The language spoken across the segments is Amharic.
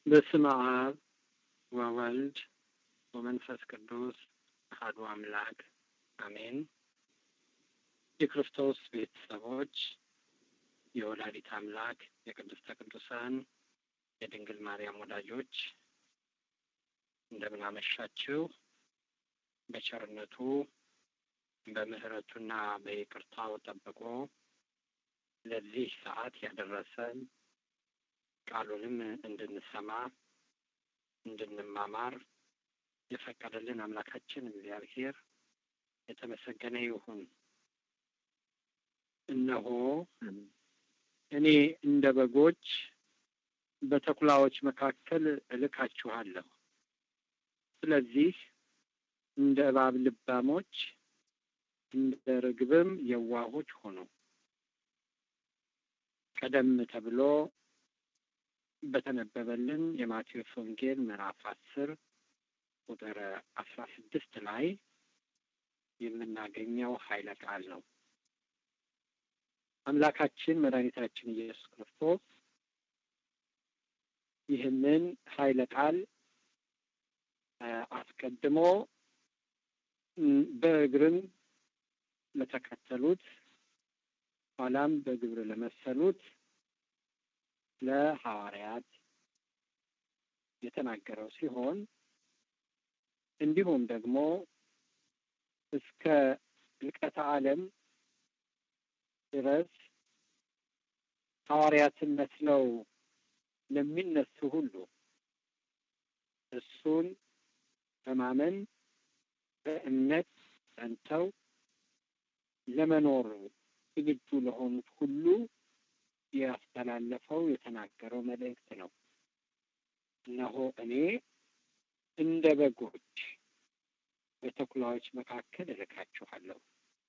በስመ አብ ወወልድ ወመንፈስ ቅዱስ አሐዱ አምላክ አሜን። የክርስቶስ ቤተሰቦች፣ የወላዲት አምላክ የቅድስተ ቅዱሳን የድንግል ማርያም ወዳጆች እንደምን አመሻችሁ። በቸርነቱ በምሕረቱና በይቅርታው ጠብቆ ለዚህ ሰዓት ያደረሰን ቃሉንም እንድንሰማ እንድንማማር የፈቀደልን አምላካችን እግዚአብሔር የተመሰገነ ይሁን። እነሆ እኔ እንደ በጎች በተኩላዎች መካከል እልካችኋለሁ። ስለዚህ እንደ እባብ ልባሞች እንደ ርግብም የዋሆች ሆኑ። ቀደም ተብሎ በተነበበልን የማቴዎስ ወንጌል ምዕራፍ አስር ቁጥር አስራ ስድስት ላይ የምናገኘው ኃይለ ቃል ነው። አምላካችን መድኃኒታችን ኢየሱስ ክርስቶስ ይህንን ኃይለ ቃል አስቀድሞ በእግርም ለተከተሉት ኋላም በግብር ለመሰሉት ለሐዋርያት የተናገረው ሲሆን እንዲሁም ደግሞ እስከ ልቀተ ዓለም ድረስ ሐዋርያትን መስለው ለሚነሱ ሁሉ እሱን በማመን በእምነት ጸንተው ለመኖር ዝግጁ ለሆኑት ሁሉ ያስተላለፈው የተናገረው መልእክት ነው። እነሆ እኔ እንደ በጎች በተኩላዎች መካከል እልካችኋለሁ።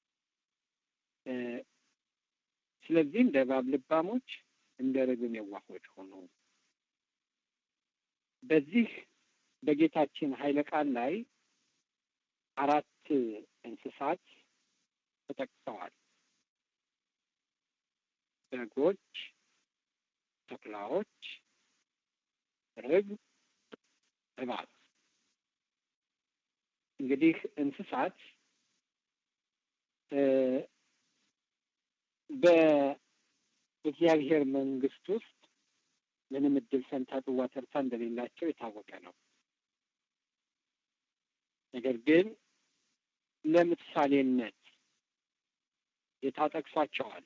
ስለዚህ እንደ እባብ ልባሞች፣ እንደ ርግብ የዋሆች ሆኑ። በዚህ በጌታችን ኃይለ ቃል ላይ አራት እንስሳት ተጠቅሰዋል። በጎች፣ ተኩላዎች፣ ርግብ፣ እባብ። እንግዲህ እንስሳት በእግዚአብሔር መንግሥት ውስጥ ምንም እድል ፈንታ ጽዋ ተርታ እንደሌላቸው የታወቀ ነው። ነገር ግን ለምሳሌነት የታጠቅሷቸዋል።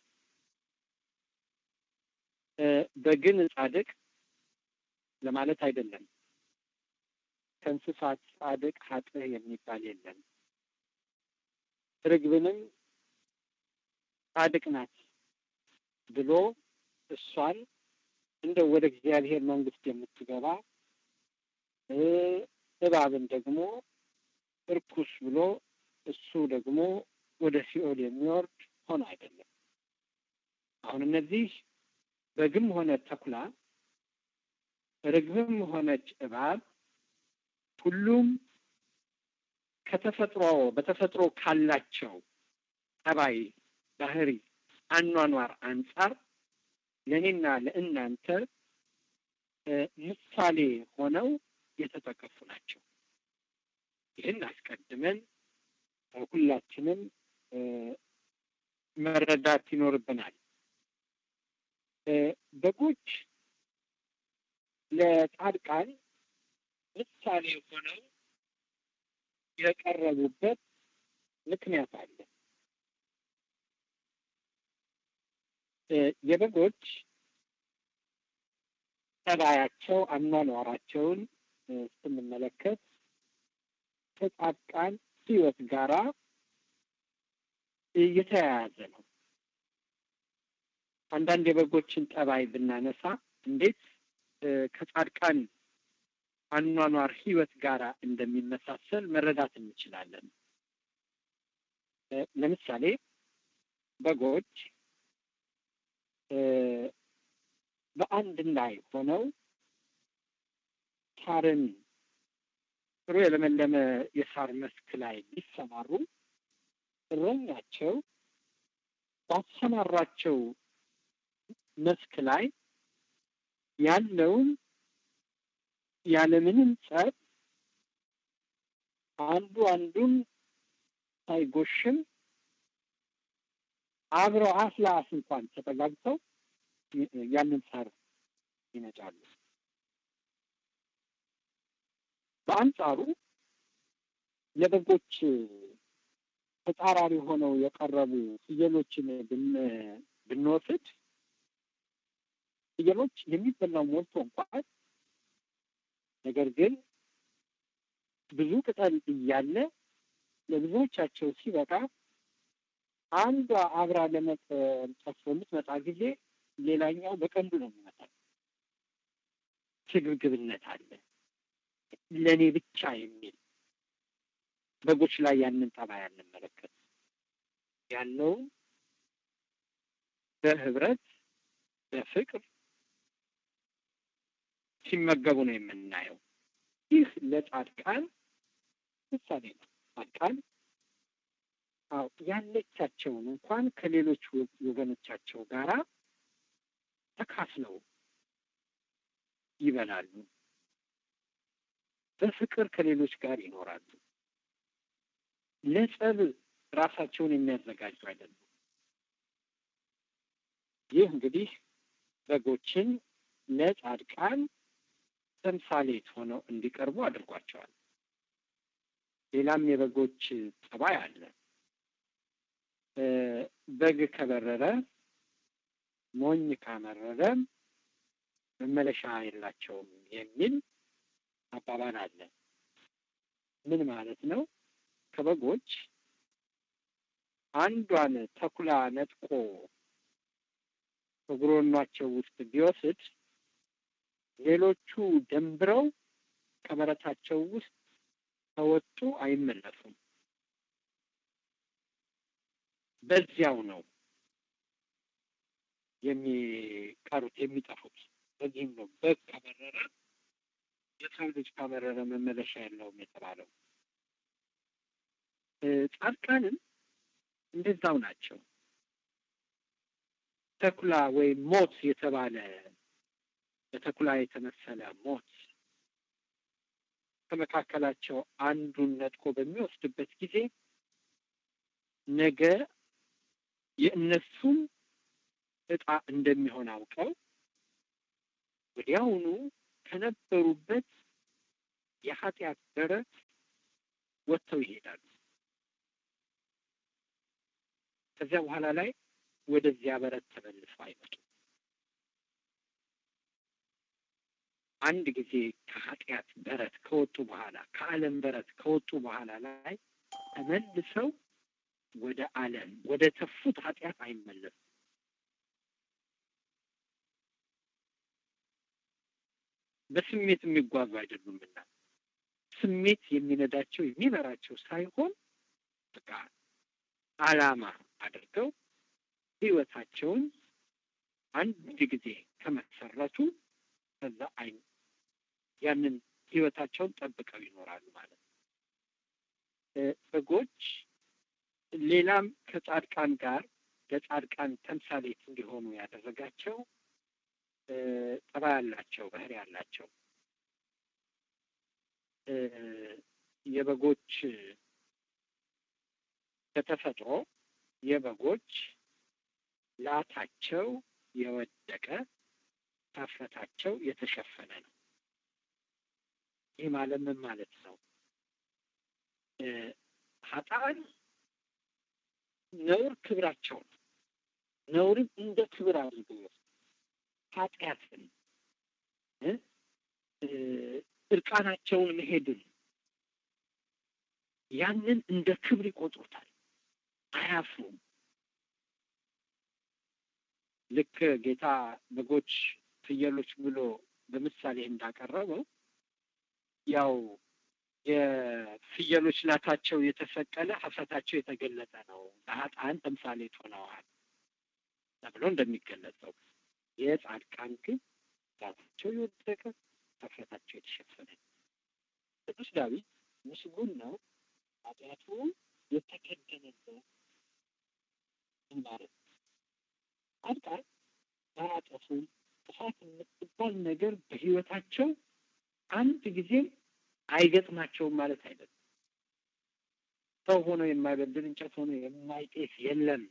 በግን ጻድቅ ለማለት አይደለም። ከእንስሳት ጻድቅ ኃጥእ የሚባል የለም። ርግብንም ጻድቅ ናት ብሎ እሷን እንደ ወደ እግዚአብሔር መንግሥት የምትገባ እባብን ደግሞ እርኩስ ብሎ እሱ ደግሞ ወደ ሲኦል የሚወርድ ሆኖ አይደለም። አሁን እነዚህ በግም ሆነ ተኩላ፣ ርግብም ሆነች እባብ ሁሉም ከተፈጥሮ በተፈጥሮ ካላቸው ጠባይ፣ ባህሪ፣ አኗኗር አንጻር ለእኔና ለእናንተ ምሳሌ ሆነው የተጠቀሱ ናቸው። ይህን አስቀድመን ሁላችንም መረዳት ይኖርብናል። በጎች ለጻድቃን ምሳሌ ሆነው የቀረቡበት ምክንያት አለ። የበጎች ጠባያቸው፣ አኗኗራቸውን ስንመለከት ከጻድቃን ሕይወት ጋራ የተያያዘ ነው። አንዳንድ የበጎችን ጠባይ ብናነሳ እንዴት ከጻድቃን አኗኗር ሕይወት ጋራ እንደሚመሳሰል መረዳት እንችላለን። ለምሳሌ በጎች በአንድ ላይ ሆነው ሳርን ጥሩ የለመለመ የሳር መስክ ላይ ቢሰማሩ እረኛቸው ባሰማራቸው መስክ ላይ ያለውን ያለምንም ጸብ አንዱ አንዱን ሳይጎሽም አብረው አፍ ለአፍ እንኳን ተጠጋግተው ያንን ሳር ይነጫሉ። በአንጻሩ ለበጎች ተጻራሪ ሆነው የቀረቡ ፍየሎችን ብንወስድ ፍየሎች የሚበላው ሞልቶ እንኳን ነገር ግን ብዙ ቅጠል እያለ ለብዙዎቻቸው ሲበቃ አንዷ አብራ ለመጠንጠፍ በምትመጣ ጊዜ ሌላኛው በቀንዱ ነው የሚመጣው። ስግብግብነት አለ፣ ለእኔ ብቻ የሚል በጎች ላይ ያንን ጠባይ አንመለከት ያለውን በህብረት በፍቅር ሲመገቡ ነው የምናየው። ይህ ለጻድቃን ምሳሌ ነው። ጻድቃን አዎ ያለቻቸውን እንኳን ከሌሎች ወገኖቻቸው ጋራ ተካፍለው ይበላሉ። በፍቅር ከሌሎች ጋር ይኖራሉ። ለጸብ ራሳቸውን የሚያዘጋጁ አይደሉም። ይህ እንግዲህ በጎችን ለጻድቃን ተምሳሌት ሆነው እንዲቀርቡ አድርጓቸዋል። ሌላም የበጎች ጠባይ አለ። በግ ከበረረ ሞኝ ካመረረ መመለሻ የላቸውም የሚል አባባል አለ። ምን ማለት ነው? ከበጎች አንዷን ተኩላ ነጥቆ እግሮኗቸው ውስጥ ቢወስድ ሌሎቹ ደንብረው ከበረታቸው ውስጥ ከወጡ አይመለሱም። በዚያው ነው የሚቀሩት የሚጠፉት። በዚህም ነው በግ ከበረረ የሰው ልጅ ከበረረ መመለሻ የለውም የተባለው። ጻድቃንም እንደዛው ናቸው። ተኩላ ወይም ሞት የተባለ በተኩላ የተመሰለ ሞት ከመካከላቸው አንዱን ነጥቆ በሚወስድበት ጊዜ ነገ የእነሱም እጣ እንደሚሆን አውቀው ወዲያውኑ ከነበሩበት የኃጢአት በረት ወጥተው ይሄዳሉ። ከዚያ በኋላ ላይ ወደዚያ በረት ተመልሰው አይመጡም። አንድ ጊዜ ከኃጢአት በረት ከወጡ በኋላ ከዓለም በረት ከወጡ በኋላ ላይ ተመልሰው ወደ ዓለም ወደ ተፉት ኃጢአት አይመለሱም። በስሜት የሚጓዙ አይደሉምና ስሜት የሚነዳቸው የሚመራቸው ሳይሆን በቃ ዓላማ አድርገው ሕይወታቸውን አንድ ጊዜ ከመሰረቱ ከዛ አይ ያንን ሕይወታቸውን ጠብቀው ይኖራሉ ማለት ነው። በጎች ሌላም ከጻድቃን ጋር ለጻድቃን ተምሳሌት እንዲሆኑ ያደረጋቸው ጠባይ ያላቸው ባህሪ ያላቸው የበጎች በተፈጥሮ የበጎች ላታቸው የወደቀ ታፈታቸው የተሸፈነ ነው። ይህ ማለት ምን ማለት ነው? ኃጥአን ነውር ክብራቸው ነው። ነውርን እንደ ክብር አድርገው ይወስዱ። ኃጢአትን እርቃናቸውን መሄድን ያንን እንደ ክብር ይቆጥሩታል። አያፍሩም። ልክ ጌታ በጎች፣ ፍየሎች ብሎ በምሳሌ እንዳቀረበው ያው የፍየሎች ላታቸው የተሰቀለ ሀፍረታቸው የተገለጠ ነው፣ ለኃጥአን ተምሳሌት ሆነዋል ተብሎ እንደሚገለጸው የጻድቃን ግን ላታቸው የወደቀ ሀፍረታቸው የተሸፈነ ቅዱስ ዳዊት ምስጉን ነው ኃጢአቱ የተከደነበት ማለት ነው። ጻድቃን አያጠፉም። ጥፋት የምትባል ነገር በሕይወታቸው አንድ ጊዜም አይገጥማቸውም ማለት አይደለም። ሰው ሆኖ የማይበድል እንጨት ሆኖ የማይጤስ የለም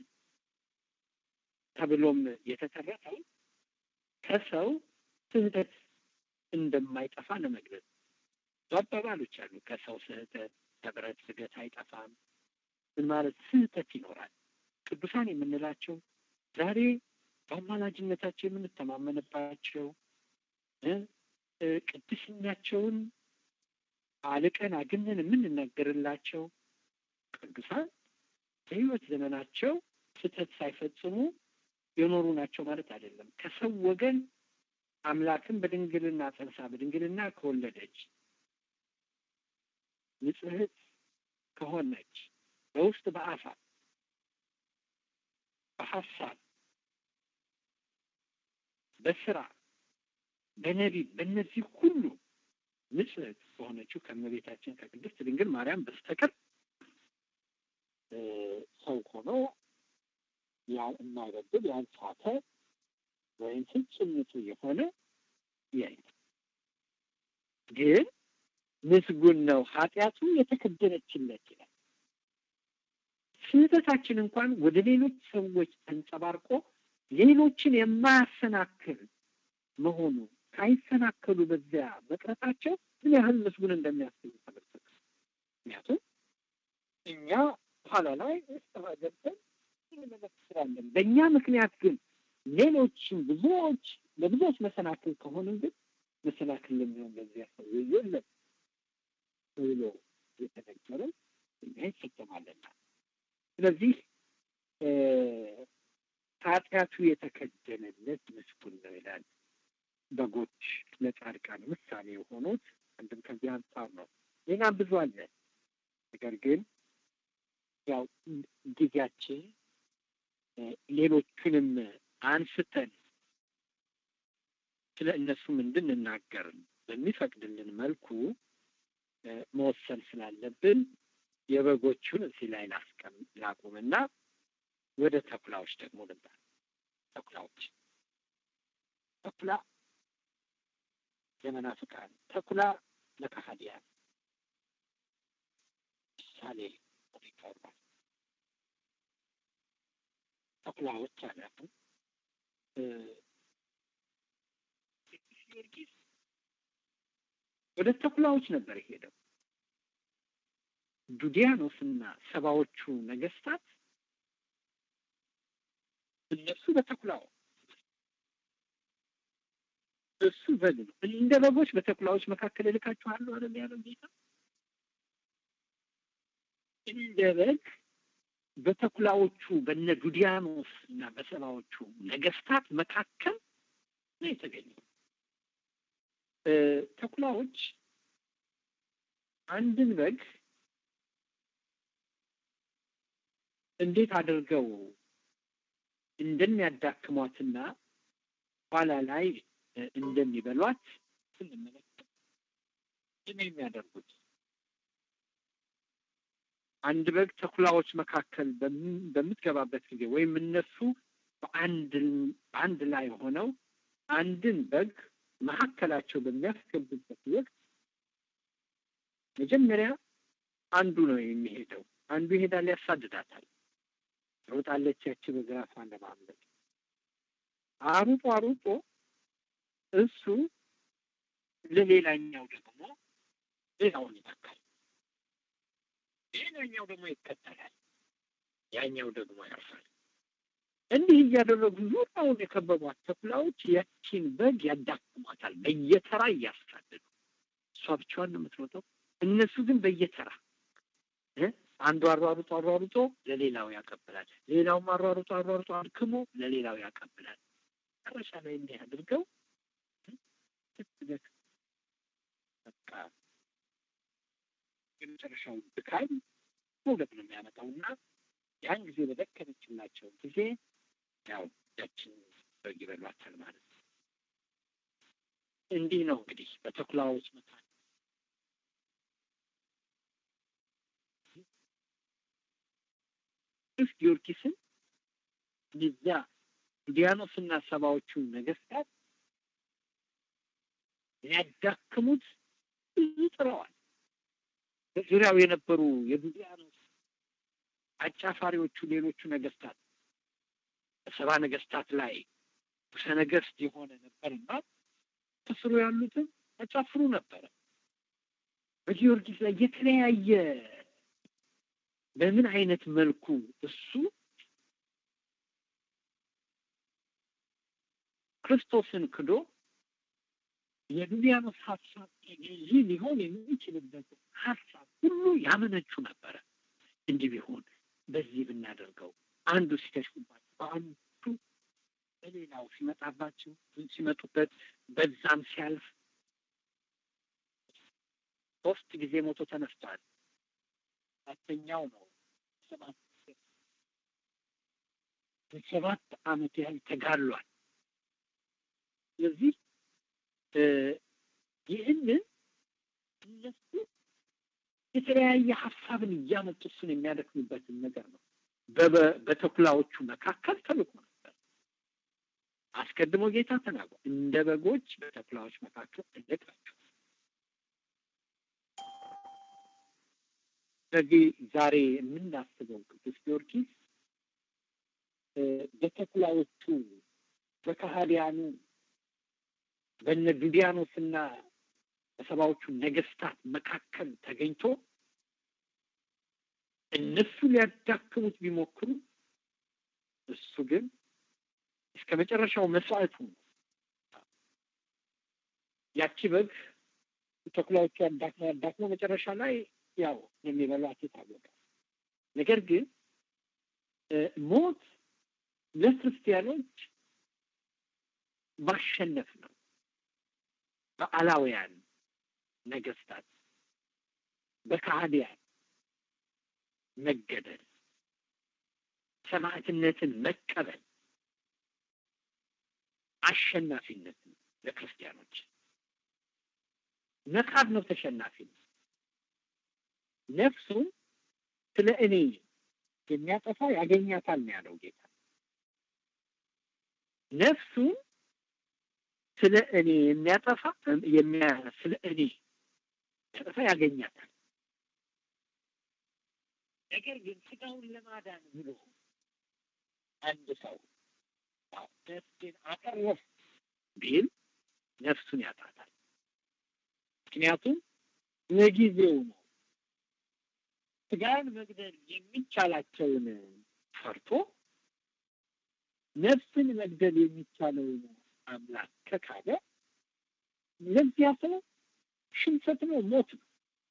ተብሎም የተተረፈው ከሰው ስህተት እንደማይጠፋ ለመግለጽ አባባሎች አሉ። ከሰው ስህተት ከብረት ስገት አይጠፋም። ምን ማለት ስህተት ይኖራል። ቅዱሳን የምንላቸው ዛሬ በአማላጅነታቸው የምንተማመንባቸው ቅድስናቸውን አልቀን አግነን የምንነገርላቸው ቅዱሳን በሕይወት ዘመናቸው ስህተት ሳይፈጽሙ የኖሩ ናቸው ማለት አይደለም። ከሰው ወገን አምላክን በድንግልና ጸንሳ በድንግልና ከወለደች ንጽሕት ከሆነች በውስጥ በአፋ በሀሳብ በስራ በነቢብ በእነዚህ ሁሉ ንጽሕት በሆነችው ከእመቤታችን ከቅድስት ድንግል ማርያም በስተቀር ሰው ሆኖ የማይበድል ያልሳተ ወይም ፍጹም ንጹሕ የሆነ የለም። ግን ምስጉን ነው ኃጢአቱ የተከደነችለት ይላል። ስህተታችን እንኳን ወደ ሌሎች ሰዎች ተንጸባርቆ ሌሎችን የማያሰናክል መሆኑ ሳይሰናከሉ በዚያ መቅረታቸው ምን ያህል ምስጉን እንደሚያስገኝ ተመልከቱ። ምክንያቱም እኛ ኋላ ላይ ስጠፋ ገብተን እንመለከታለን። በእኛ ምክንያት ግን ሌሎችም ብዙዎች ለብዙዎች መሰናክል ከሆንን ግን መሰናክል ለሚሆን በዚያ ሰው የለም ብሎ የተነገረ እኛ ይፈጸማልና ስለዚህ ኃጢአቱ የተከደነለት ምስጉን ነው ይላል። በጎች ለጻድቃን ምሳሌ የሆኑት አንድም ከዚህ አንጻር ነው። ሌላም ብዙ አለ። ነገር ግን ያው ጊዜያችን ሌሎቹንም አንስተን ስለ እነሱም እንድንናገር በሚፈቅድልን መልኩ መወሰን ስላለብን የበጎቹን እዚህ ላይ ላስቀም ላቁምና ወደ ተኩላዎች ደግሞ ልምጣ። ተኩላዎች ተኩላ ለመናፍቃን፣ ተኩላ ለከሃዲያን ምሳሌ ይቀርባል። ተኩላዎች አላሉ ጊዮርጊስ ወደ ተኩላዎች ነበር የሄደው። ዱዲያኖስና ሰባዎቹ ነገስታት እነሱ በተኩላው እሱ በግ ነው። እንደ በጎች በተኩላዎች መካከል እልካችኋለሁ አይደል ያለው ጌታ። እንደ በግ በተኩላዎቹ በነ ዱዲያኖስ እና በሰባዎቹ ነገስታት መካከል ነው የተገኘው። ተኩላዎች አንድን በግ እንዴት አድርገው እንደሚያዳክሟትና ኋላ ላይ እንደሚበሏት ስንመለከት ይህን የሚያደርጉት አንድ በግ ተኩላዎች መካከል በምትገባበት ጊዜ ወይም እነሱ በአንድ ላይ ሆነው አንድን በግ መካከላቸው በሚያስገቡበት ወቅት መጀመሪያ አንዱ ነው የሚሄደው። አንዱ ይሄዳል፣ ያሳድዳታል፣ ሮጣለች። ያቺ በግ ራሷን ለማምለጥ አሩጦ አሩጦ እሱ ለሌላኛው ደግሞ ሌላውን ይተካል። ሌላኛው ደግሞ ይከተላል፣ ያኛው ደግሞ ያርፋል። እንዲህ እያደረጉ ዙሪያውን የከበቧት ተኩላዎች ያቺን በግ ያዳክሟታል፣ በየተራ እያሳደዱ። እሷ ብቻዋን ነው የምትሮጠው፣ እነሱ ግን በየተራ አንዱ አሯሩጦ አሯሩጦ ለሌላው ያቀብላል፣ ሌላውም አሯሩጦ አሯሩጦ አድክሞ ለሌላው ያቀብላል። መጨረሻ ላይ እንዲህ አድርገው ስትደክ በቃ የመጨረሻው ድካም መውደቅ ነው የሚያመጣው እና ያን ጊዜ በደከመችላቸው ጊዜ ያው ያችን በግ ይበሏታል ማለት ነው። እንዲህ ነው እንግዲህ በተኩላዎች መካከል ቅዱስ ጊዮርጊስን እዚያ ዲያኖስና ሰባዎቹ ነገስታት ሊያዳክሙት ብዙ ጥረዋል። በዙሪያው የነበሩ የዱዲያኖስ አጫፋሪዎቹ ሌሎቹ ነገስታት በሰባ ነገስታት ላይ ንጉሠ ነገስት የሆነ ነበርና ከስሩ ያሉትን ያጫፍሩ ነበረ። በጊዮርጊስ ላይ የተለያየ በምን አይነት መልኩ እሱ ክርስቶስን ክዶ የዱዲያኖስ ሀሳብ ተገዢ ሊሆን የሚችልበት ሀሳብ ሁሉ ያመነቹ ነበረ። እንዲህ ቢሆን በዚህ ብናደርገው አንዱ ሲከሽፉባቸው በአንዱ በሌላው ሲመጣባቸው ሲመጡበት በዛም ሲያልፍ ሶስት ጊዜ ሞቶ ተነስቷል። አራተኛው ነው ሰባት ሰባት ዓመት ያህል ተጋድሏል። ስለዚህ ይህንን እነሱ የተለያየ ሀሳብን እያመጡ እሱን የሚያደክሙበትን ነገር ነው። በተኩላዎቹ መካከል ተልኮ ነበር። አስቀድሞ ጌታ ተናግሯል። እንደ በጎች በተኩላዎች መካከል እልቃችሁ። ስለዚህ ዛሬ የምናስበው ቅዱስ ጊዮርጊስ በተኩላዎቹ በከሃዲያኑ በነ ዱዲያኖስና በሰባዎቹ ነገስታት መካከል ተገኝቶ እነሱ ሊያዳክሙት ቢሞክሩ እሱ ግን እስከ መጨረሻው መስዋዕቱ ያቺ በግ ተኩላዎቹ ያዳክሞ ያዳክሞ መጨረሻ ላይ ያው የሚበሏት የታወቀ ነገር ግን ሞት ለክርስቲያኖች ማሸነፍ ነው። በአላውያን ነገስታት በካህዲያን መገደል፣ ሰማዕትነትን መቀበል አሸናፊነት ነው ለክርስቲያኖች። መካድ ነው ተሸናፊ ነው። ነፍሱን ስለ እኔ የሚያጠፋ ያገኛታል ነው ያለው ጌታ። ነፍሱን ስለ እኔ የሚያጠፋ ስለ እኔ ያጠፋ ያገኛታል። ነገር ግን ስጋውን ለማዳን ብሎ አንድ ሰው ነፍሴን አተረፍ ቢል ነፍሱን ያጣታል። ምክንያቱም ለጊዜው ነው። ስጋን መግደል የሚቻላቸውን ፈርቶ ነፍስን መግደል የሚቻለውን አምላክ ከካደ ለዚያ ሰው ሽንፈት ነው፣ ሞት ነው።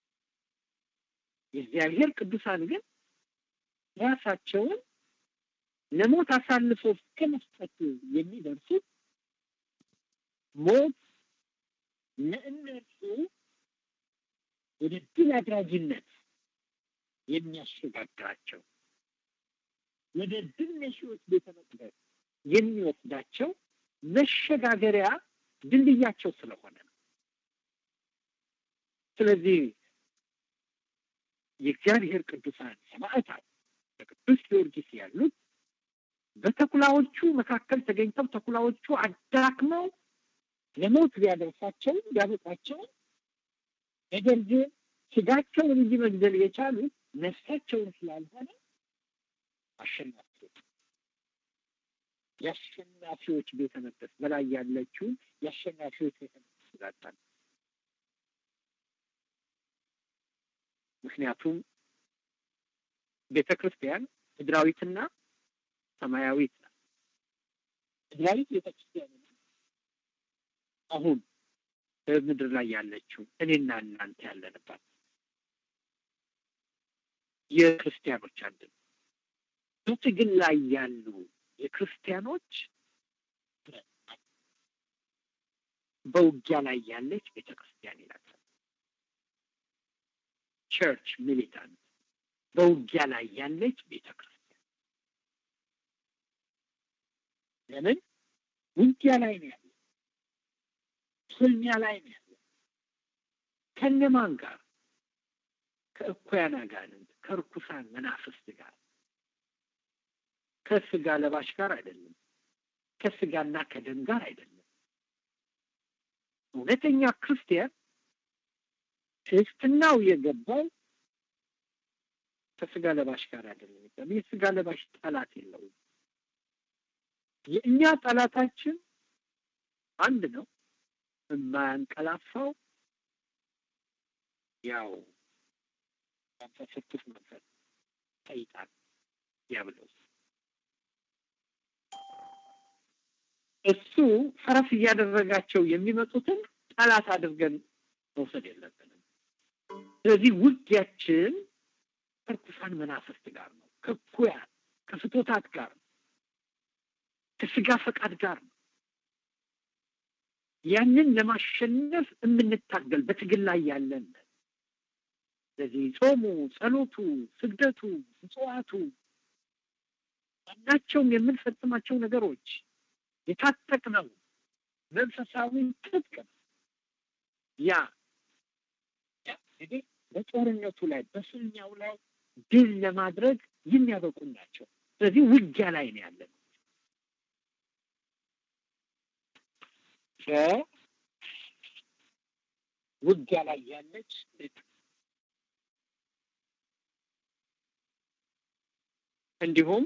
የእግዚአብሔር ቅዱሳን ግን ራሳቸውን ለሞት አሳልፎ እስከ መስጠት የሚደርሱት ሞት ለእነርሱ ወደ ድል አድራጊነት የሚያሸጋግራቸው ወደ ድል ነሺዎች ቤተ መቅደስ የሚወስዳቸው መሸጋገሪያ ድልድያቸው ስለሆነ ነው። ስለዚህ የእግዚአብሔር ቅዱሳን ሰማዕታት በቅዱስ ጊዮርጊስ ያሉት በተኩላዎቹ መካከል ተገኝተው ተኩላዎቹ አዳክመው ለሞት ሊያደርሳቸው ሊያበቃቸው ነገር ግን ስጋቸውን እንጂ መግደል የቻሉት ነፍሳቸውን ስላልሆነ አሸናፊዎች የአሸናፊዎች ቤተ መቅደስ በላይ ያለችውን የአሸናፊዎች ቤተ መቅደስ ስላጣን ምክንያቱም ቤተ ክርስቲያን ምድራዊትና ሰማያዊት ናት። ምድራዊት ቤተ ክርስቲያን አሁን በምድር ላይ ያለችው እኔና እናንተ ያለንባት የክርስቲያኖች አንድ ነው። በትግል ላይ ያሉ የክርስቲያኖች በውጊያ ላይ ያለች ቤተ ክርስቲያን ይላታል። ቸርች ሚሊታንት በውጊያ ላይ ያለች ቤተ ክርስቲያን። ለምን ውጊያ ላይ ነው ያለ? ፍልሚያ ላይ ነው ያለ። ከነማን ጋር? ከእኩያን አጋንንት፣ ከርኩሳን መናፍስት ጋር፣ ከስጋ ለባሽ ጋር አይደለም። ከስጋና ከደም ጋር አይደለም። እውነተኛ ክርስቲያን ክርስትናው የገባው ከስጋ ለባሽ ጋር አይደለም። የስጋ ለባሽ ጠላት የለውም። የእኛ ጠላታችን አንድ ነው። የማያንቀላፋው ያው መንፈስ ቅዱስ መንፈስ ሰይጣን ዲያብሎስ እሱ ፈረስ እያደረጋቸው የሚመጡትን ጠላት አድርገን መውሰድ የለብንም። ስለዚህ ውጊያችን ከርኩሳን መናፍስት ጋር ነው፣ ከኩያን ከፍቶታት ጋር ነው፣ ከስጋ ፈቃድ ጋር ነው። ያንን ለማሸነፍ የምንታገል በትግል ላይ ያለን ስለዚህ ጾሙ፣ ጸሎቱ፣ ስግደቱ፣ ምጽዋቱ ማናቸውም የምንፈጽማቸው ነገሮች የታጠቅነው መንፈሳዊ ትጥቅ ነው። ያ እንግዲህ በጦርነቱ ላይ በፍልሚያው ላይ ድል ለማድረግ የሚያበቁ ናቸው። ስለዚህ ውጊያ ላይ ነው ያለን። ውጊያ ላይ ያለች እንዲሁም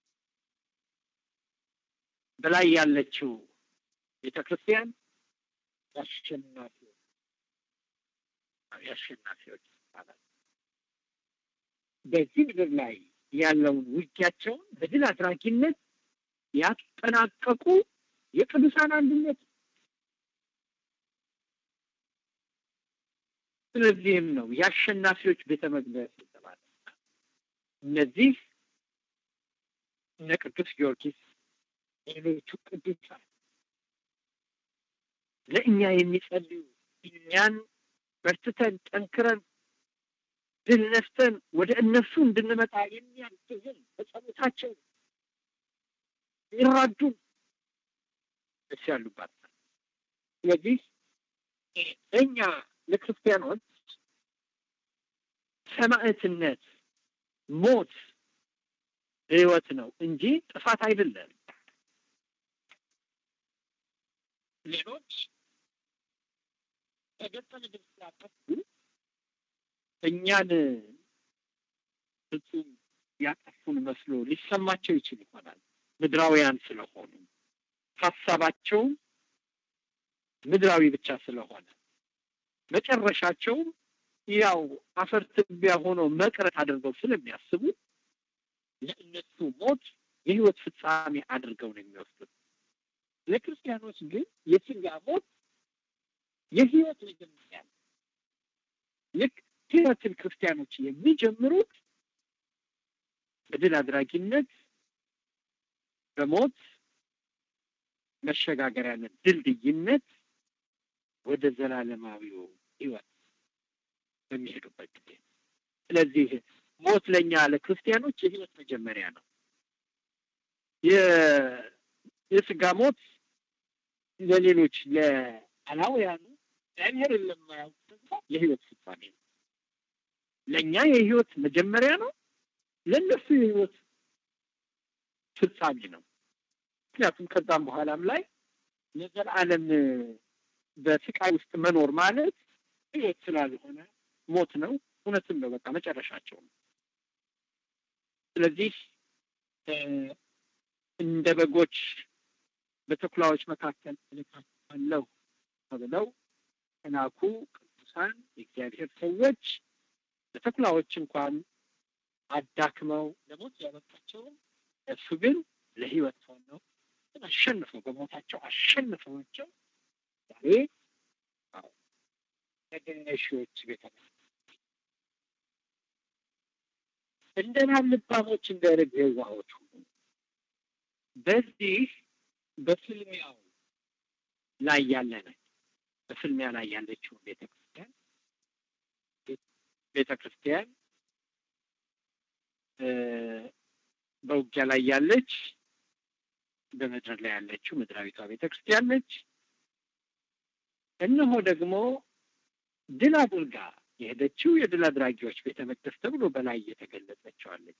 በላይ ያለችው ቤተ ክርስቲያን የአሸናፊዎች የአሸናፊዎች ይባላል። በዚህ ምድር ላይ ያለውን ውጊያቸውን በድል አድራጊነት ያጠናቀቁ የቅዱሳን አንድነት። ስለዚህም ነው የአሸናፊዎች ቤተ መቅደስ የተባለ። እነዚህ እነ ቅዱስ ጊዮርጊስ ሌሎቹ ቅዱሳን ለእኛ የሚጸልዩ እኛን በርትተን ጠንክረን ድል ነስተን ወደ እነሱ እንድንመጣ የሚያግዙን በጸሎታቸው ይራዱን ደስ ያሉባት። ስለዚህ እኛ ለክርስቲያኖች ሰማዕትነት ሞት ህይወት ነው እንጂ ጥፋት አይደለም። ሌሎች ተገጠ ምድር ስላጠፉ እኛን ፍጹም ያጠፉን መስሎ ሊሰማቸው ይችል ይሆናል። ምድራውያን ስለሆኑ ሀሳባቸውም ምድራዊ ብቻ ስለሆነ መጨረሻቸውም ያው አፈር ትቢያ ሆኖ መቅረት አድርገው ስለሚያስቡ ለእነሱ ሞት የህይወት ፍጻሜ አድርገው ነው የሚወስዱት። ለክርስቲያኖች ግን የስጋ ሞት የህይወት መጀመሪያ ነው። ልክ ህይወትን ክርስቲያኖች የሚጀምሩት በድል አድራጊነት በሞት መሸጋገሪያነት ድልድይነት ወደ ዘላለማዊው ህይወት በሚሄዱበት ጊዜ ስለዚህ ሞት ለእኛ ለክርስቲያኖች የህይወት መጀመሪያ ነው። የስጋ ሞት ለሌሎች ለአላውያኑ እግዚአብሔርን ለማያውቁ ደግሞ የህይወት ፍጻሜ ነው። ለእኛ የህይወት መጀመሪያ ነው፣ ለእነሱ የህይወት ፍጻሜ ነው። ምክንያቱም ከዛም በኋላም ላይ ለዘላለም በስቃይ ውስጥ መኖር ማለት ህይወት ስላልሆነ ሞት ነው። እውነትም ነው። በቃ መጨረሻቸው ነው። ስለዚህ እንደ በጎች በተኩላዎች መካከል እልካችኋለሁ ተብለው ተናኩ ቅዱሳን የእግዚአብሔር ሰዎች በተኩላዎች እንኳን አዳክመው ለሞት ያበቃቸውን እሱ ግን ለህይወት ሆነው አሸንፈው በሞታቸው አሸንፈዋቸው ዛሬ ተገነሺዎች ቤተ እንደ ልባሞች እንደ ርግብ የዋሆች ሁኑ። በዚህ በፍልሚያው ላይ ያለ ነች። በፍልሚያ ላይ ያለችው ቤተ ክርስቲያን ቤተ ክርስቲያን በውጊያ ላይ ያለች በምድር ላይ ያለችው ምድራዊቷ ቤተ ክርስቲያን ነች። እነሆ ደግሞ ድል አድርጋ የሄደችው የድል አድራጊዎች ቤተ መቅደስ ተብሎ በላይ እየተገለጸችዋለች።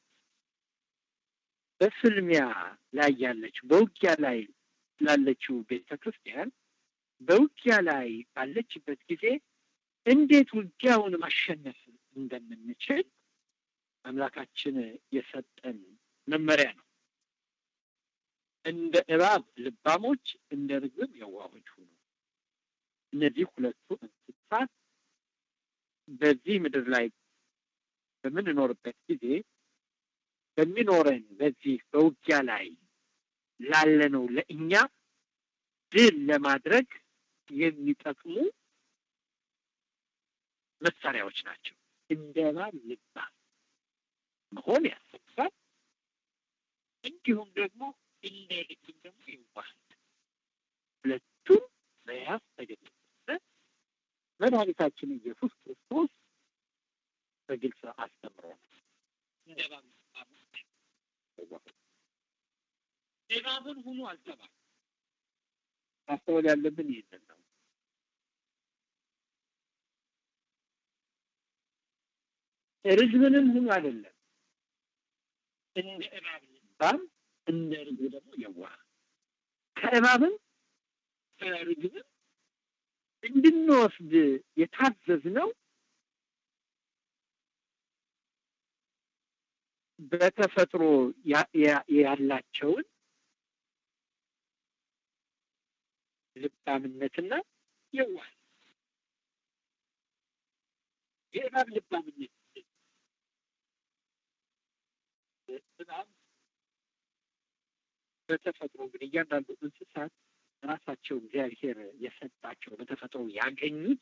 በፍልሚያ ላይ ያለችው በውጊያ ላይ ላለችው ቤተ ክርስቲያን በውጊያ ላይ ባለችበት ጊዜ እንዴት ውጊያውን ማሸነፍ እንደምንችል አምላካችን የሰጠን መመሪያ ነው። እንደ እባብ ልባሞች፣ እንደ ርግብ የዋሆች ሁኑ። እነዚህ ሁለቱ እንስሳት በዚህ ምድር ላይ በምንኖርበት ጊዜ በሚኖረን በዚህ በውጊያ ላይ ላለነው ለእኛ ድል ለማድረግ የሚጠቅሙ መሳሪያዎች ናቸው። እንደ እባብ ልባም መሆን ያስፈልጋል። እንዲሁም ደግሞ እንደ ርግብ ደግሞ ይዋሃል። ሁለቱም መያዝ ተገኘ። መድኃኒታችን ኢየሱስ ክርስቶስ በግልጽ አስተምሮናል። እንደ እባብ እባብን ሁኑ አልተባለም። ማስተዋል ያለብን ይህንን ነው። ርግብንም ሁኑ አይደለም። እንደ እባብ ልባም፣ እንደ ርግብ ደግሞ የዋህ ከእባብም ከርግብም እንድንወስድ የታዘዝነው በተፈጥሮ ያላቸውን ልባምነትና የዋህ የእባብ ልባምነት እባብ በተፈጥሮ እንግዲህ እያንዳንዱ እንስሳት ራሳቸው እግዚአብሔር የሰጣቸው በተፈጥሮ ያገኙት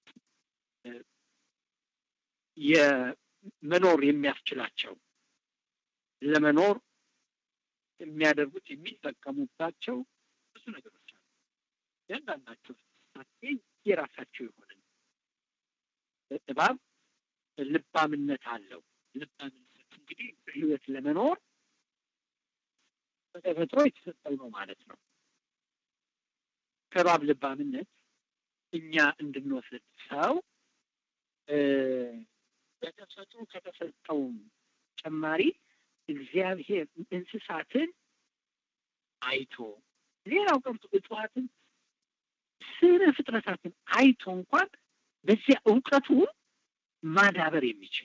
የመኖር የሚያስችላቸው ለመኖር የሚያደርጉት የሚጠቀሙባቸው ብዙ ነገሮች አሉ። እያንዳንዳቸው የራሳቸው የሆነ እባብ ልባምነት አለው። ልባምነት እንግዲህ በሕይወት ለመኖር በተፈጥሮ የተሰጠው ነው ማለት ነው። ከእባብ ልባምነት እኛ እንድንወስድ ሰው በተፈጥሮ ከተሰጠውም ጨማሪ እግዚአብሔር እንስሳትን አይቶ ሌላው ቀርቶ እጽዋትን ስነ ፍጥረታትን አይቶ እንኳን በዚያ እውቀቱን ማዳበር የሚችል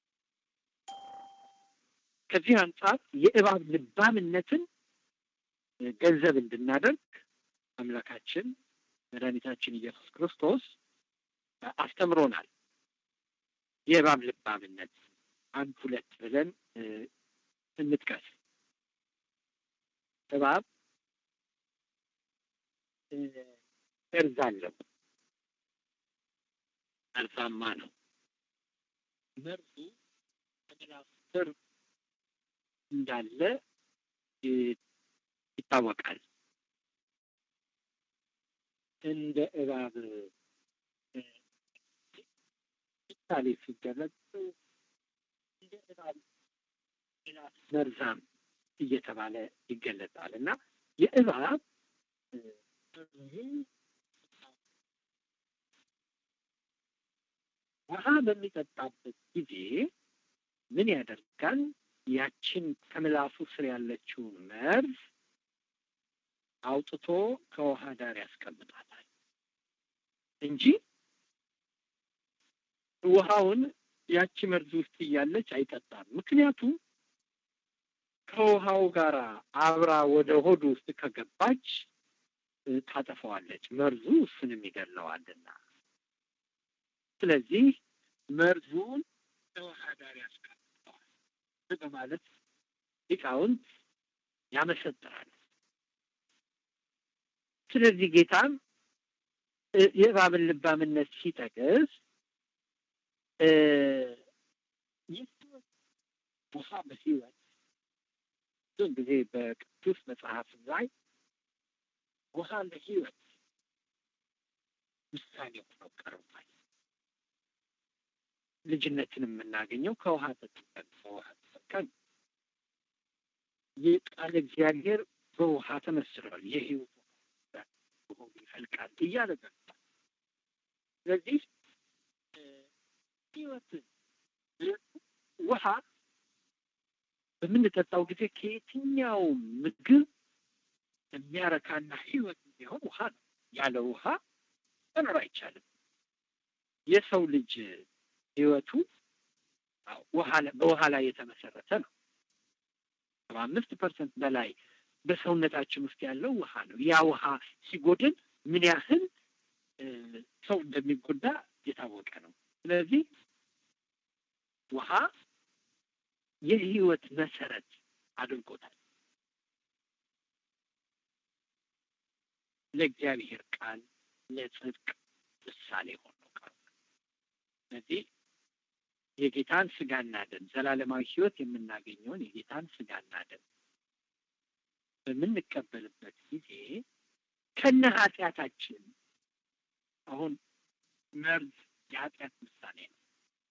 ከዚህ አንጻር የእባብ ልባምነትን ገንዘብ እንድናደርግ አምላካችን መድኃኒታችን ኢየሱስ ክርስቶስ አስተምሮናል። የእባብ ልባምነት አንድ ሁለት ብለን እንጥቀስ። እባብ እርዝ አለው፣ መርዛማ ነው። መርዙ ከምላሱ ስር እንዳለ ይታወቃል። እንደ እባብ ምሳሌ ሲገለጽ እንደ እባብ መርዛም እየተባለ ይገለጻል እና የእባብ ውሃ በሚጠጣበት ጊዜ ምን ያደርጋል? ያችን ከምላሱ ስር ያለችውን መርዝ አውጥቶ ከውሃ ዳር ያስቀምጣታል እንጂ ውሃውን ያቺ መርዝ ውስጥ እያለች አይጠጣም። ምክንያቱም ከውሃው ጋር አብራ ወደ ሆዱ ውስጥ ከገባች ታጠፈዋለች፣ መርዙ እሱንም ይገለዋልና። ስለዚህ መርዙን ከውሃ ዳር ያስቀምጠዋል በማለት ሊቃውንት ያመሰጥራል። ስለዚህ ጌታም የእባብን ልባምነት ሲጠቅስ ውሃ በሕይወት ብዙን ጊዜ በቅዱስ መጽሐፍ ላይ ውሃ ለሕይወት ምሳሌ ሆነው ቀርቧል። ልጅነትን የምናገኘው ከውሃ ጠጥተን ከውሃ ተጠቀም ይህ ቃል እግዚአብሔር በውሃ ተመስሏል። የሕይወት ውሃ ይፈልቃል እያለ ገብቷል። ስለዚህ ሕይወትን ውሃ በምንጠጣው ጊዜ ከየትኛው ምግብ የሚያረካና ሕይወት የሚሆን ውሃ ነው። ያለ ውሃ መኖር አይቻልም። የሰው ልጅ ህይወቱ በውሃ ላይ የተመሰረተ ነው። ሰባ አምስት ፐርሰንት በላይ በሰውነታችን ውስጥ ያለው ውሃ ነው። ያ ውሃ ሲጎድል ምን ያህል ሰው እንደሚጎዳ የታወቀ ነው። ስለዚህ ውሃ የህይወት መሰረት አድርጎታል። ለእግዚአብሔር ቃል ለጽድቅ ምሳሌ ሆኖ ቃል ስለዚህ የጌታን ስጋና ደም ዘላለማዊ ህይወት የምናገኘውን የጌታን ስጋና ደም በምንቀበልበት ጊዜ ከነ ኃጢአታችን አሁን መርዝ የኃጢአት ምሳሌ ነው።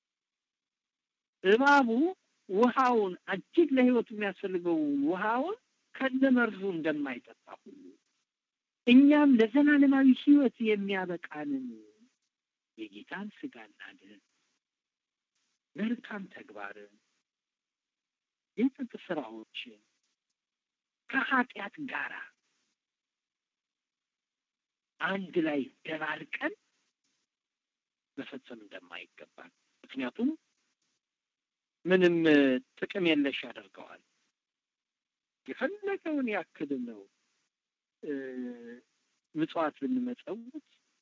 እባቡ ውሃውን እጅግ ለህይወቱ የሚያስፈልገው ውሃውን ከነ መርዙ እንደማይጠጣ ሁሉ እኛም ለዘላለማዊ ህይወት የሚያበቃንን የጌታን ስጋና ደም መልካም ተግባርን የጽድቅ ስራዎችን ከኃጢአት ጋራ አንድ ላይ ደባልቀን መፈጸም እንደማይገባል። ምክንያቱም ምንም ጥቅም የለሽ ያደርገዋል። የፈለገውን ያክል ነው ምጽዋት ብንመጸውት፣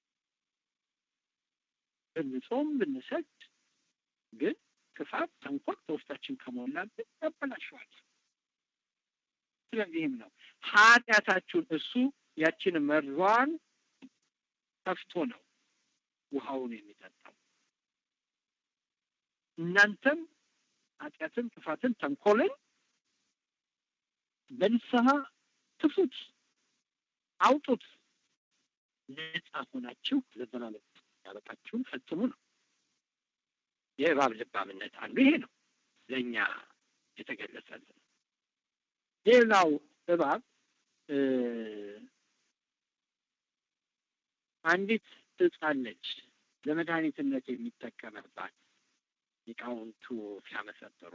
ብንጾም፣ ብንሰግድ ግን ክፋት፣ ተንኮል በውስጣችን ከሞላብን ያበላሸዋል። ስለዚህም ነው ኃጢአታችሁን እሱ ያችን መርዟን ከፍቶ ነው ውሃውን የሚጠጣው። እናንተም ኃጢአትን፣ ክፋትን፣ ተንኮልን በንስሐ ትፉት፣ አውጡት፣ ነጻ ሆናችሁ ለዘላለም ያበቃችሁን ፈጽሙ ነው። የእባብ ልባምነት አንዱ ይሄ ነው ለእኛ የተገለጸልን። ሌላው እባብ አንዲት ዕፅ አለች ለመድኃኒትነት የሚጠቀምባት ሊቃውንቱ ሲያመሰጥሩ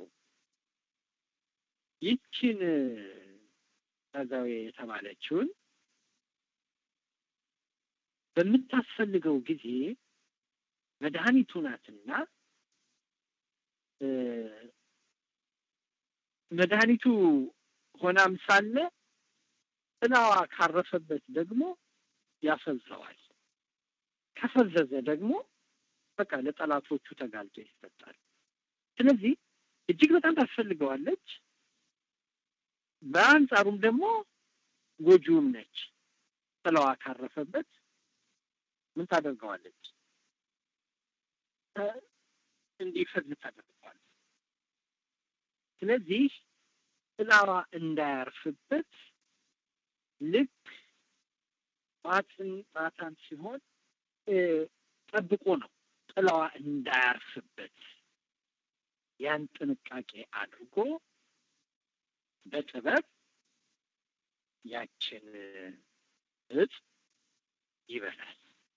ይችን ጸጋዌ የተባለችውን በምታስፈልገው ጊዜ መድኃኒቱ ናትና መድኃኒቱ ሆናም ሳለ ጥላዋ ካረፈበት ደግሞ ያፈዘዋል። ከፈዘዘ ደግሞ በቃ ለጠላቶቹ ተጋልጦ ይሰጣል። ስለዚህ እጅግ በጣም ታስፈልገዋለች። በአንጻሩም ደግሞ ጎጂውም ነች። ጥላዋ ካረፈበት ምን ታደርገዋለች? እንዲፈዝ ታደርገዋለች። ስለዚህ ጥላዋ እንዳያርፍበት ልክ ማትን ማታን ሲሆን ጠብቆ ነው ጥላዋ እንዳያርፍበት ያን ጥንቃቄ አድርጎ በጥበብ ያችን እጽ ይበላል።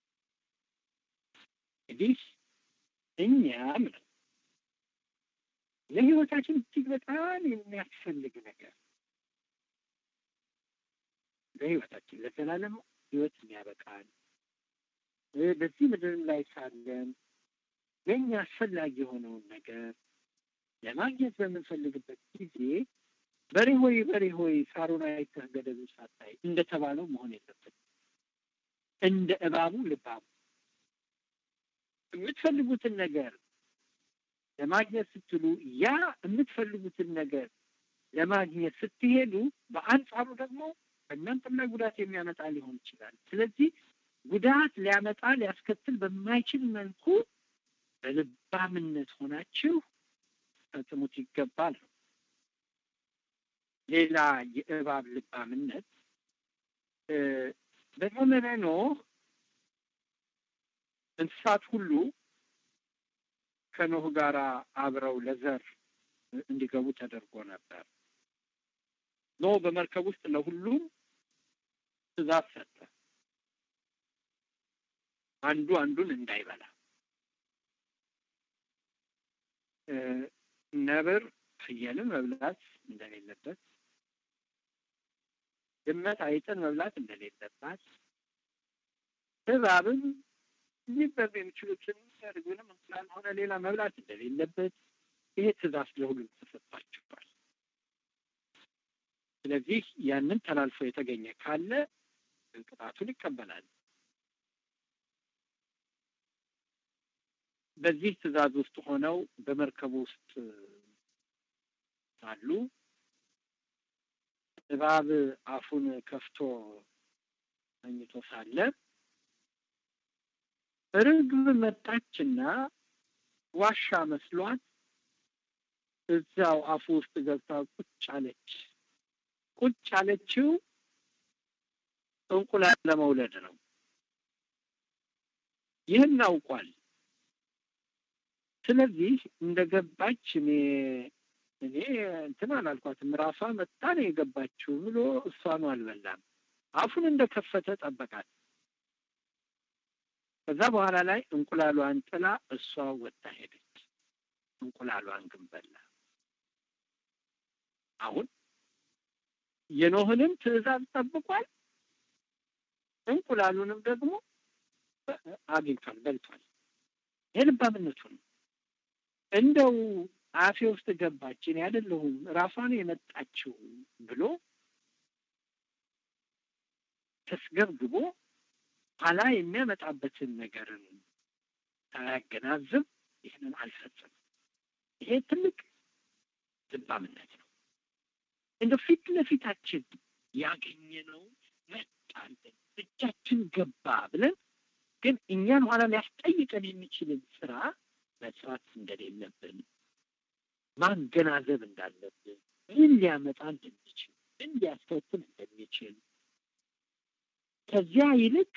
እንግዲህ እኛም ነው ለህይወታችን እጅግ በጣም የሚያስፈልግ ነገር ለህይወታችን ለዘላለም ህይወት የሚያበቃን በዚህ ምድር ላይ ሳለን ለእኛ አስፈላጊ የሆነውን ነገር ለማግኘት በምንፈልግበት ጊዜ በሬ ሆይ በሬ ሆይ ሳሩን አይተህ ገደሉን ሳታይ እንደተባለው መሆን የለብን። እንደ እባቡ ልባሙ የምትፈልጉትን ነገር ለማግኘት ስትሉ ያ የምትፈልጉትን ነገር ለማግኘት ስትሄዱ በአንጻሩ ደግሞ በእናንተም ላይ ጉዳት የሚያመጣ ሊሆን ይችላል። ስለዚህ ጉዳት ሊያመጣ ሊያስከትል በማይችል መልኩ በልባምነት ሆናችሁ ፈጽሙት ይገባል። ሌላ የእባብ ልባምነት በዘመነ ኖህ እንስሳት ሁሉ ከኖህ ጋር አብረው ለዘር እንዲገቡ ተደርጎ ነበር። ኖህ በመርከብ ውስጥ ለሁሉም ትእዛዝ ሰጠ፣ አንዱ አንዱን እንዳይበላ። ነብር ፍየልን መብላት እንደሌለበት፣ ድመት አይጥን መብላት እንደሌለባት፣ እባብም ሊበሉ የሚችሉትን እርግብንም እንቁላል ሆነ ሌላ መብላት እንደሌለበት ይሄ ትእዛዝ ለሁሉም ተሰጥቷቸዋል። ስለዚህ ያንን ተላልፎ የተገኘ ካለ ቅጣቱን ይቀበላል። በዚህ ትእዛዝ ውስጥ ሆነው በመርከቡ ውስጥ ሳሉ እባብ አፉን ከፍቶ ተኝቶ ሳለ ርግብ መጣችና ዋሻ መስሏት እዛው አፉ ውስጥ ገብታ ቁጭ አለች። ቁጭ አለችው እንቁላል ለመውለድ ነው። ይህን አውቋል። ስለዚህ እንደገባች እኔ እኔ እንትን አላልኳትም ራሷ መጣ ነው የገባችው ብሎ እሷኑ አልበላም። አፉን እንደከፈተ ጠበቃት። ከዛ በኋላ ላይ እንቁላሏን ጥላ እሷ ወጣ ሄደች። እንቁላሏን ግን በላ። አሁን የኖህንም ትዕዛዝ ጠብቋል፣ እንቁላሉንም ደግሞ አግኝቷል፣ በልቷል። ይህ ልባምነቱ ነው። እንደው አፌ ውስጥ ገባች እኔ አይደለሁም ራሷን የመጣችው ብሎ ተስገብግቦ ኋላ የሚያመጣበትን ነገርን ሳያገናዝብ ይህንን አልፈጽም። ይሄ ትልቅ ልባምነት ነው። እንደ ፊት ለፊታችን ያገኘነው መጣልን እጃችን ገባ ብለን ግን እኛን ኋላ ሊያስጠይቀን የሚችልን ስራ መስራት እንደሌለብን ማገናዘብ እንዳለብን ምን ሊያመጣ እንደሚችል ምን ሊያስከትል እንደሚችል ከዚያ ይልቅ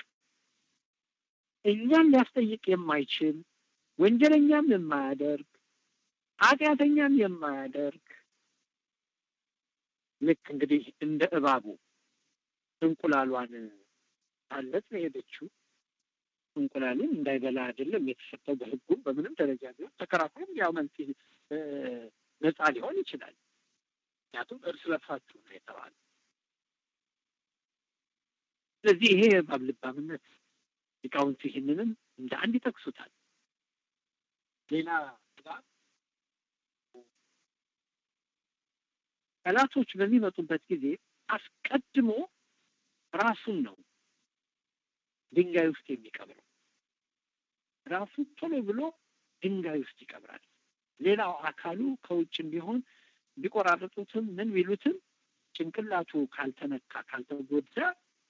እኛን ሊያስጠይቅ የማይችል ወንጀለኛም የማያደርግ ኃጢአተኛም የማያደርግ ልክ እንግዲህ እንደ እባቡ እንቁላሏን አለት ነው የሄደችው። እንቁላሉን እንዳይበላ አይደለም የተሰጠው በሕጉም በምንም ደረጃ ቢሆን ተከራክሮም ያው መልስ ነፃ ሊሆን ይችላል። ምክንያቱም እርስ በርሳችሁ ነው የተባለ። ስለዚህ ይሄ የእባብ ልባምነት ሊቃውንት ይህንንም እንደ አንድ ይጠቅሱታል። ሌላ እባብ ጠላቶች በሚመጡበት ጊዜ አስቀድሞ ራሱን ነው ድንጋይ ውስጥ የሚቀብረው። ራሱ ቶሎ ብሎ ድንጋይ ውስጥ ይቀብራል። ሌላው አካሉ ከውጭም ቢሆን ቢቆራረጡትም ምን ቢሉትም ጭንቅላቱ ካልተነካ ካልተጎዳ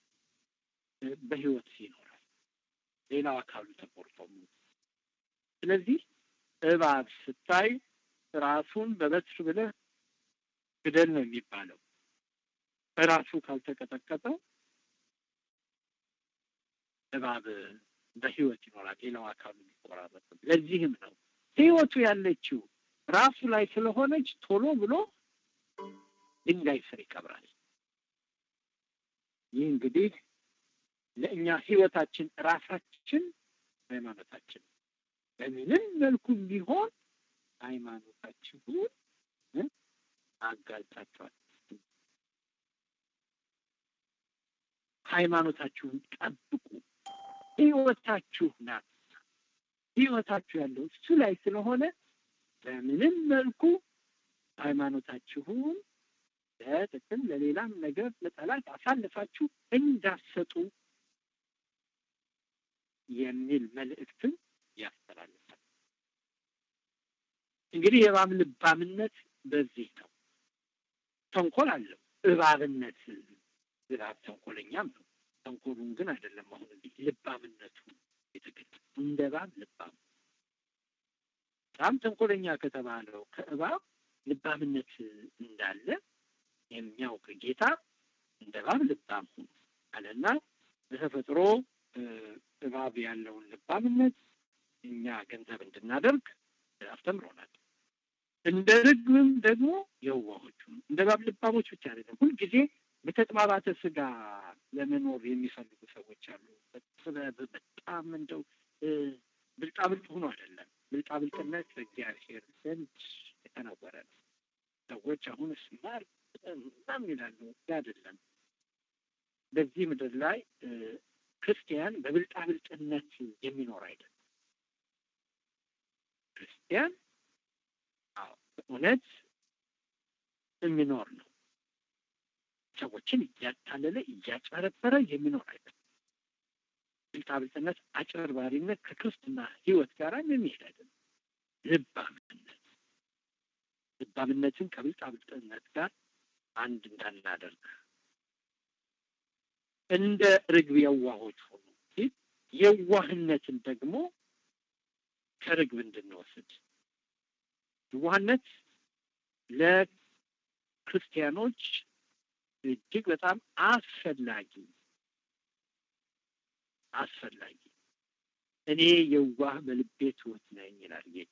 በህይወት ይኖራል። ሌላው አካሉ ተቆርጦ ስለዚህ እባብ ስታይ ራሱን በበትር ብለህ ግደል ነው የሚባለው። ራሱ ካልተቀጠቀጠ እባብ በህይወት ይኖራል። ሌላው አካሉ የሚቆራረጥም። ለዚህም ነው ህይወቱ ያለችው ራሱ ላይ ስለሆነች ቶሎ ብሎ ድንጋይ ስር ይቀብራል። ይህ እንግዲህ ለእኛ ህይወታችን ራሳችን ሃይማኖታችን በምንም መልኩ ቢሆን ሃይማኖታችሁን አጋልጣችኋል። ሃይማኖታችሁን ጠብቁ። ህይወታችሁ ናት። ህይወታችሁ ያለው እሱ ላይ ስለሆነ በምንም መልኩ ሃይማኖታችሁን ለጥቅም ለሌላም ነገር ለጠላት አሳልፋችሁ እንዳሰጡ የሚል መልእክትን ያስተላልፋል። እንግዲህ የእባብ ልባምነት በዚህ ነው። ተንኮል አለው። እባብነት እባብ ተንኮለኛም ነው። ተንኮሉን ግን አይደለም። አሁን እንዲህ ልባምነቱ የተገለጸ እንደ እባብ ልባም በጣም ተንኮለኛ ከተባለው ከእባብ ልባምነት እንዳለ የሚያውቅ ጌታ እንደ እባብ ልባም ሁኑ አለና በተፈጥሮ እባብ ያለውን ልባምነት እኛ ገንዘብ እንድናደርግ አስተምሮናል። እንደ ርግብም ደግሞ የዋሆቹ እንደ እባብ ልባሞች ብቻ አይደለም፣ ሁልጊዜ በተጥባባተ ስጋ ለመኖር የሚፈልጉ ሰዎች አሉ። በጣም እንደው ብልጣብልጥ ሆኖ አይደለም። ብልጣብልጥነት በእግዚአብሔር ዘንድ የተነወረ ነው። ሰዎች አሁን ስማር በጣም ይላሉ። አይደለም። በዚህ ምድር ላይ ክርስቲያን በብልጣብልጥነት የሚኖር አይደለም። ክርስቲያን በእውነት የሚኖር ነው። ሰዎችን እያታለለ እያጨረበረ የሚኖር አይደለም። ብልጣብልጥነት፣ አጭበርባሪነት ከክርስትና ሕይወት ጋር የሚሄድ አይደለም። ልባምነት ልባምነትን ከብልጣብልጥነት ጋር አንድ እንዳናደርግ እንደ ርግብ የዋሆች ሆኑ ሲል የዋህነትን ደግሞ ከርግብ እንድንወስድ የዋህነት ለክርስቲያኖች እጅግ በጣም አስፈላጊ አስፈላጊ እኔ የዋህ በልቤ ትሑት ነኝ ይላል ጌታ።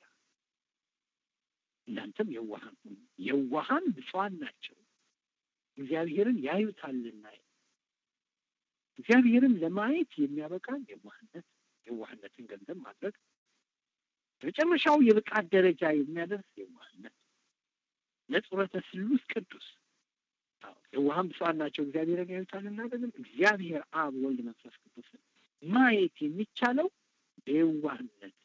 እናንተም የዋሃን ሁኑ። የዋሃን ብፁዓን ናቸው እግዚአብሔርን ያዩታልና። እግዚአብሔርን ለማየት የሚያበቃን የዋህነት የዋህነትን ገንዘብ ማድረግ በመጨረሻው የብቃት ደረጃ የሚያደርስ የዋህነት ነጽረተ ስሉስ ቅዱስ የዋሃን ብፁዓን ናቸው እግዚአብሔርን ያዩታልና። ደግሞ እግዚአብሔር አብ፣ ወልድ፣ መንፈስ ቅዱስን ማየት የሚቻለው በየዋህነት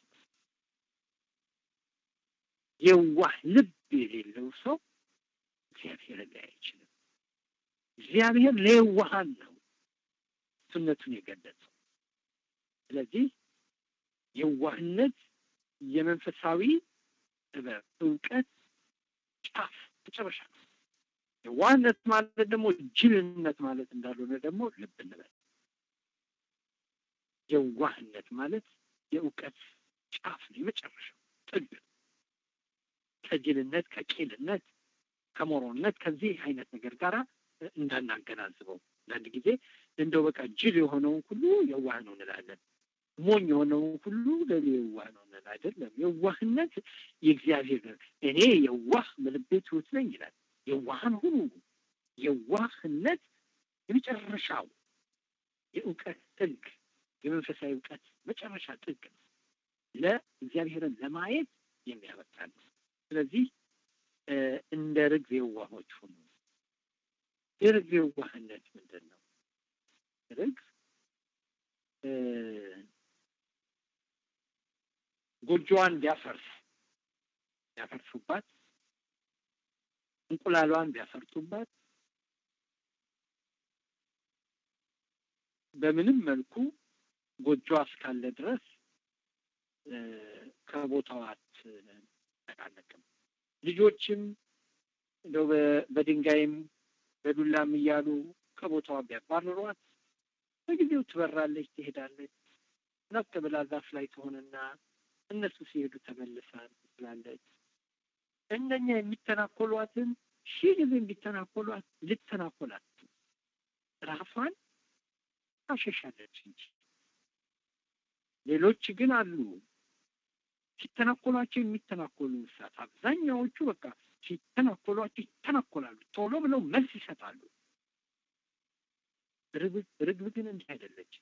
የዋህ ልብ የሌለው ሰው እግዚአብሔርን ላይ አይችልም። እግዚአብሔር ለየዋሃን ነው እሱነቱን የገለጸው። ስለዚህ የዋህነት የመንፈሳዊ ጥበብ እውቀት ጫፍ መጨረሻ ነው። የዋህነት ማለት ደግሞ ጅልነት ማለት እንዳልሆነ ደግሞ ልብ እንበል። የዋህነት ማለት የእውቀት ጫፍ ነው፣ የመጨረሻው ጥግ ከጅልነት፣ ከቂልነት፣ ከሞሮነት ከዚህ አይነት ነገር ጋር እንዳናገናዝበው። አንዳንድ ጊዜ እንደው በቃ ጅል የሆነውን ሁሉ የዋህ ነው እንላለን። ሞኝ የሆነውን ሁሉ ለኔ የዋህ ነው እንላለን። አይደለም። የዋህነት የእግዚአብሔር እኔ የዋህ በልቤ ትሑት ነኝ ይላል። የዋህን ሁሉ የዋህነት የመጨረሻው የእውቀት ጥግ የመንፈሳዊ እውቀት መጨረሻ ጥግ ነው። ለእግዚአብሔርን ለማየት የሚያበቃ ነው። ስለዚህ እንደ ርግብ የዋሆች ሁኑ። የርግብ የዋህነት ምንድን ነው? ርግብ ጎጆዋን ቢያፈርስ ቢያፈርሱባት፣ እንቁላሏን ቢያፈርጡባት በምንም መልኩ ጎጆዋ እስካለ ድረስ ከቦታዋ አትነቃነቅም። ልጆችም እንደው በድንጋይም በዱላም እያሉ ከቦታዋ ቢያባርሯት በጊዜው ትበራለች፣ ትሄዳለች። ነቅ ብላ ዛፍ ላይ ትሆንና እነሱ ሲሄዱ ተመልሳ ትላለች። እነኛ የሚተናኮሏትን ሺህ ጊዜ እንዲተናኮሏት ልተናኮላት ራሷን ታሸሻለች እንጂ ሌሎች ግን አሉ ሲተናኮሏቸው የሚተናኮሉ እንስሳት አብዛኛዎቹ በቃ ሲተናኮሏቸው ይተናኮላሉ፣ ቶሎ ብለው መልስ ይሰጣሉ። ርግብ ግን እንዲህ አይደለች።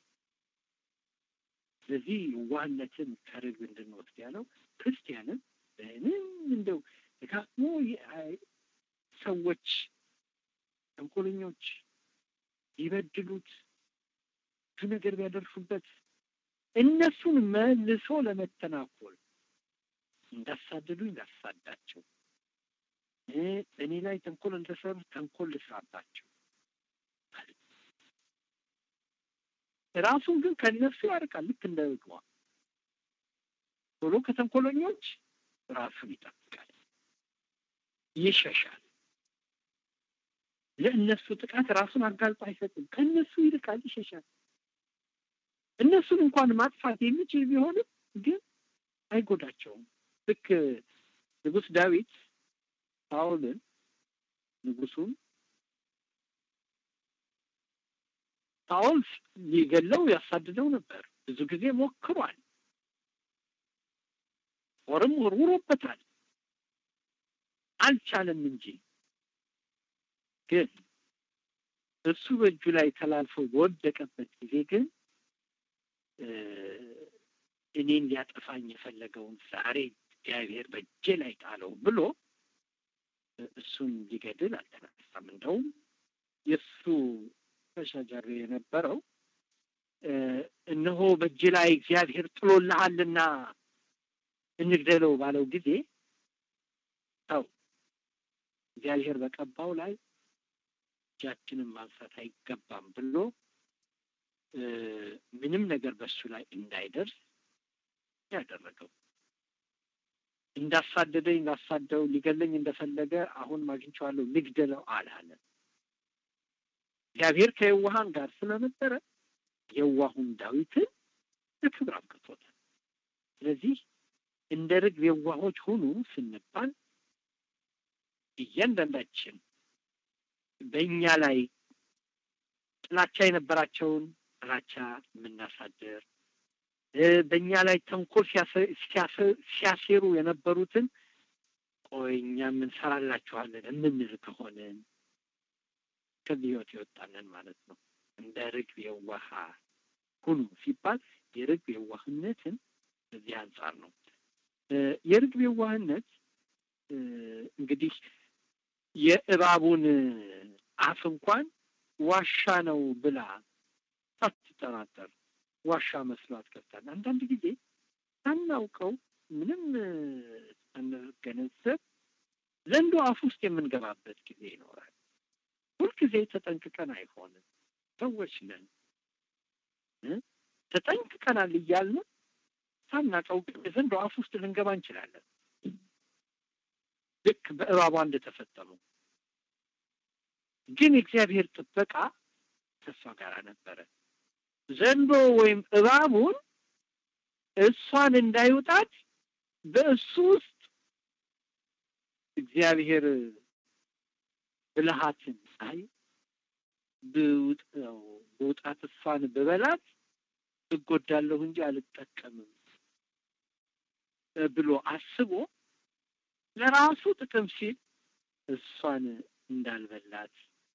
ስለዚህ ዋህነትን ከርግብ እንድንወስድ ያለው ክርስቲያንም ምንም እንደው ደጋግሞ ሰዎች ተንኮለኞች ሊበድሉት ብዙ ነገር ቢያደርሱበት እነሱን መልሶ ለመተናኮል እንዳሳደዱ እንዳሳዳቸው እኔ ላይ ተንኮል እንደሰሩ ተንኮል ልስራባቸው ራሱን ግን ከእነሱ ያርቃል። ልክ እንደ ርግቧ ቶሎ ከተንኮለኞች ራሱን ይጠብቃል፣ ይሸሻል። ለእነሱ ጥቃት ራሱን አጋልጦ አይሰጥም። ከእነሱ ይርቃል፣ ይሸሻል። እነሱን እንኳን ማጥፋት የሚችል ቢሆንም ግን አይጎዳቸውም። ልክ ንጉሥ ዳዊት ሳኦልን ንጉሱን ሳኦል ሊገለው ያሳድደው ነበር። ብዙ ጊዜ ሞክሯል። ጦርም ወርውሮበታል። አልቻለም እንጂ ግን እሱ በእጁ ላይ ተላልፎ በወደቀበት ጊዜ ግን እኔን ሊያጠፋኝ የፈለገውን ዛሬ እግዚአብሔር በእጄ ላይ ጣለው ብሎ እሱን ሊገድል አልተነሳም። እንደውም የእሱ ተሻጃሪ የነበረው እነሆ በእጅ ላይ እግዚአብሔር ጥሎልሃልና እንግደለው ባለው ጊዜ ሰው እግዚአብሔር በቀባው ላይ እጃችንን ማንሳት አይገባም ብሎ ምንም ነገር በሱ ላይ እንዳይደርስ ያደረገው እንዳሳደደኝ እንዳሳደው ሊገለኝ እንደፈለገ አሁን አግኝቼዋለሁ ልግደለው አላለም። እግዚአብሔር ከየዋሃን ጋር ስለነበረ የዋሁን ዳዊትን ለክብር አብቅቶታል። ስለዚህ እንደ ርግብ የዋሆች ሁኑ ስንባል እያንዳንዳችን በእኛ ላይ ጥላቻ የነበራቸውን ጥላቻ የምናሳድር በእኛ ላይ ተንኮል ሲያሴሩ የነበሩትን ቆይ እኛ የምንሰራላችኋለን የምንል ከሆንን ከዚህ ህይወት የወጣንን ማለት ነው። እንደ ርግብ የዋሃ ሁኑ ሲባል የርግብ የዋህነትን በዚህ አንጻር ነው። የርግብ የዋህነት እንግዲህ የእባቡን አፍ እንኳን ዋሻ ነው ብላ ሳትጠራጠር ዋሻ መስሏት ገብታል። አንዳንድ ጊዜ ሳናውቀው ምንም ሳንገነዘብ ዘንዶ አፍ ውስጥ የምንገባበት ጊዜ ይኖራል። ሁልጊዜ ተጠንቅቀን አይሆንም። ሰዎች ነን፣ ተጠንቅቀናል እያልን ሳናውቀው ግን የዘንዶ አፍ ውስጥ ልንገባ እንችላለን። ልክ በእባቧ እንደተፈጠሙ ግን የእግዚአብሔር ጥበቃ ከእሷ ጋር ነበረ። ዘንዶ ወይም እባቡን እሷን እንዳይውጣት በእሱ ውስጥ እግዚአብሔር ብልሃትን አይ ብውጠው ብውጣት እሷን ብበላት እጎዳለሁ እንጂ አልጠቀምም ብሎ አስቦ ለራሱ ጥቅም ሲል እሷን እንዳልበላት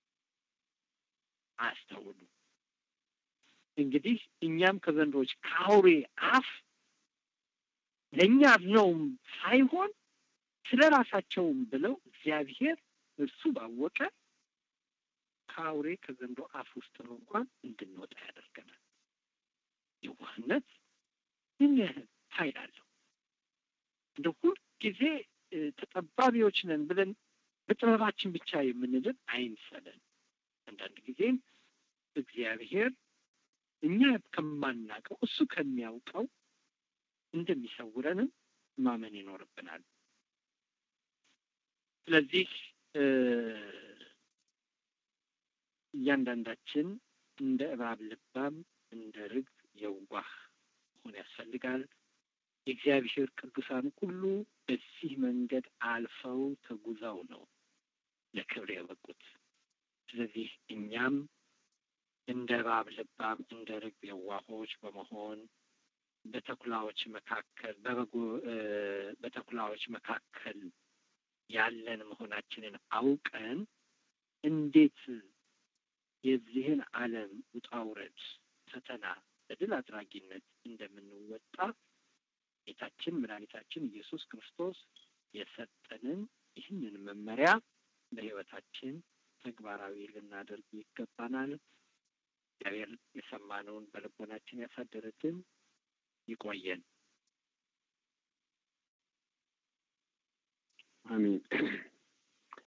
አስተውሉ። እንግዲህ እኛም ከዘንዶች ከአውሬ አፍ ለእኛ ነውም ሳይሆን ስለ ራሳቸውም ብለው እግዚአብሔር እርሱ ባወቀ ከአውሬ ከዘንዶ አፍ ውስጥ ነው እንኳን እንድንወጣ ያደርገናል። የዋህነት ምን ያህል ኃይል አለው! እንደ ሁልጊዜ ተጠባቢዎች ነን ብለን በጥበባችን ብቻ የምንድን አይምሰለን። አንዳንድ ጊዜም እግዚአብሔር እኛ ከማናውቀው እሱ ከሚያውቀው እንደሚሰውረንም ማመን ይኖርብናል። ስለዚህ እያንዳንዳችን እንደ እባብ ልባም፣ እንደ ርግብ የዋህ መሆን ያስፈልጋል። የእግዚአብሔር ቅዱሳን ሁሉ በዚህ መንገድ አልፈው ተጉዘው ነው ለክብር የበቁት። ስለዚህ እኛም እንደ እባብ ልባም እንደ ርግብ የዋሆች በመሆን በተኩላዎች መካከል በበጎ በተኩላዎች መካከል ያለን መሆናችንን አውቀን እንዴት የዚህን ዓለም ውጣ ውረድ ፈተና በድል አድራጊነት እንደምንወጣ ጌታችን መድኃኒታችን ኢየሱስ ክርስቶስ የሰጠንን ይህንን መመሪያ በሕይወታችን ተግባራዊ ልናደርግ ይገባናል። እግዚአብሔር የሰማነውን በልቦናችን ያሳደረትን ይቆየን። አሜን።